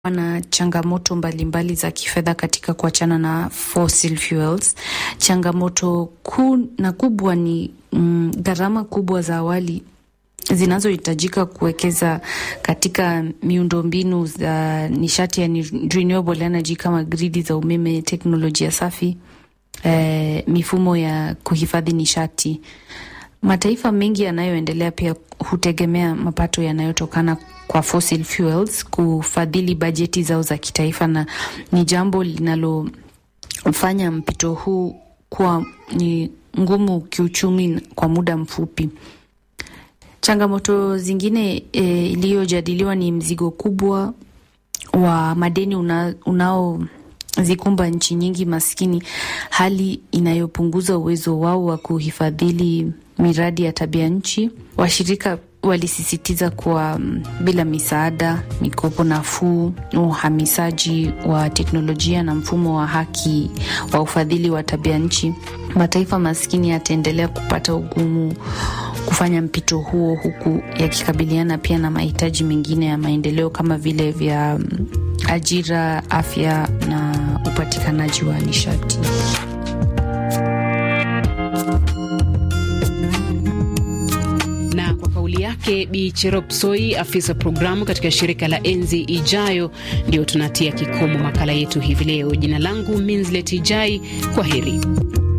na changamoto mbalimbali mbali za kifedha katika kuachana na fossil fuels. Changamoto kuu na kubwa ni mm, gharama kubwa za awali zinazohitajika kuwekeza katika miundombinu za nishati ya renewable energy kama gridi za umeme, teknolojia safi, eh, mifumo ya kuhifadhi nishati. Mataifa mengi yanayoendelea pia hutegemea mapato yanayotokana kwa fossil fuels kufadhili bajeti zao za kitaifa, na ni jambo linalofanya mpito huu kuwa ni ngumu kiuchumi kwa muda mfupi. Changamoto zingine e, iliyojadiliwa ni mzigo kubwa wa madeni una, unaozikumba nchi nyingi maskini, hali inayopunguza uwezo wao wa kuhifadhili miradi ya tabia nchi. Washirika walisisitiza kuwa bila misaada, mikopo nafuu, uhamisaji wa teknolojia na mfumo wa haki wa ufadhili wa tabia nchi, mataifa maskini yataendelea kupata ugumu kufanya mpito huo, huku yakikabiliana pia na mahitaji mengine ya maendeleo kama vile vya ajira, afya na upatikanaji wa nishati. Na kwa kauli yake Bi Cherop Soi, afisa programu katika shirika la Enzi Ijayo, ndio tunatia kikomo makala yetu hivi leo. Jina langu Minslet Ijai, kwa heri.